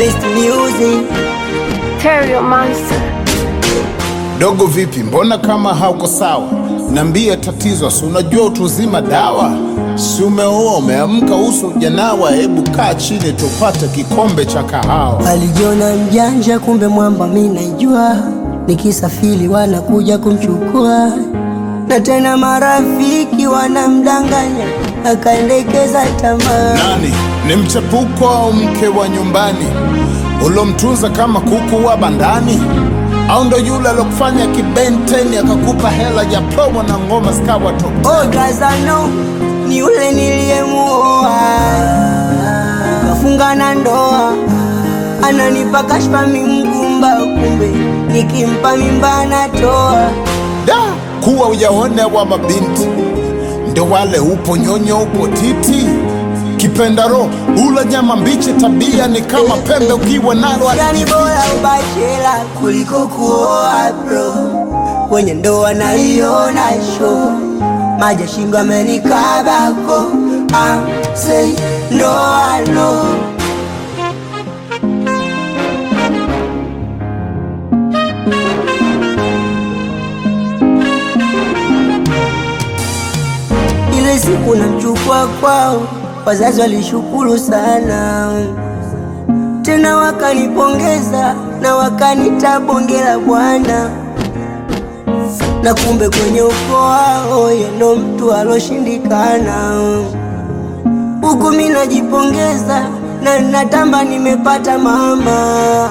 best music. Terrio Monster. Dogo vipi, mbona kama hauko sawa? Nambia tatizo, si unajua utu uzima dawa? Si umeoa umeamka, uso ujanawa? Hebu kaa chini tupate kikombe cha kahawa. Alijiona mjanja, kumbe mwamba mi naijua. Nikisafiri wanakuja kumchukua, na tena marafiki wanamdanganya, akaendekeza tamaa. Nani ni mchepuko au mke wa nyumbani ulomtunza kama kuku wa bandani, au ndo yule alokufanya kibenteni akakupa hela ya promo na ngoma zikawa top? Oh, Gazano ni yule niliyemuoa, kafunga na ndoa, ananipa kashfa mimgumba, kumbe nikimpa mimba anatoa. Da, kuwa ujaone wa mabinti ndo wale, upo nyonyo, upo titi, kipenda roho, ula nyama mbichi, tabia ni kama pembe, ukiwa nalo Yani bora ubachela kuliko kuoa bro, kwenye ndoa naiona show, maji ya shingo amenikabako, ah, say no I know. Ile siku namchukua kwao, wazazi walishukuru sana, tena wakanipongeza na wakanita bonge la bwana, na kumbe kwenye ukoo wao yeye ndo mtu aloshindikana. Huku mi najipongeza na natamba nimepata mama.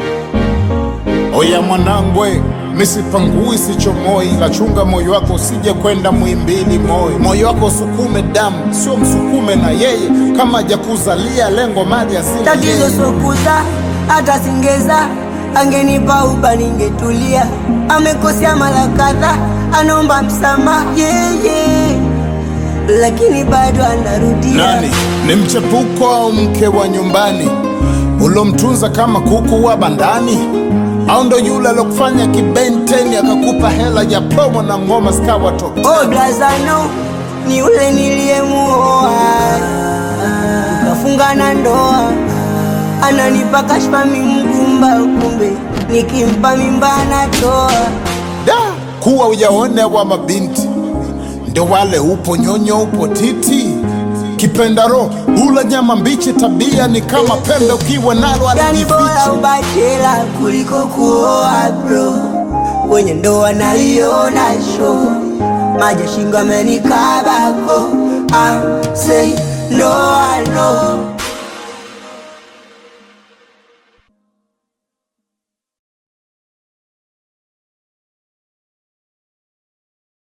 Oya mwanangwe, misipangui sichomoi, lachunga moyo wako usije kwenda mwimbili moyo. Moyo wako usukume damu, sio msukume na yeye, kama hajakuzalia lengo mali asili Tatizo sokuza hata singeza, angenipa uba ningetulia. Amekosea mara kadhaa, anaomba msamaha yeah, yeah. lakini bado anarudia. Nani ni mchepuko au mke wa nyumbani ulomtunza kama kuku wa bandani, au ndo yule alokufanya kibenteni akakupa hela ya promo na ngoma zikawa top? Oh, Blazano ni yule niliyemuoa, tukafunga na ndoa, ananipa kashfa mimgumba, kumbe nikimpa mimba anatoa. Da, kuwa ujaone wa mabinti ndo wale, upo nyonyo, upo titi, kipenda roho, ula nyama mbichi, tabia ni kama pembe, ukiwa nalo Yani bora alijificha. ubachela kuliko kuoa bro, kwenye ndoa naiona show, maji ya shingo amenikabako, ah, say no I know.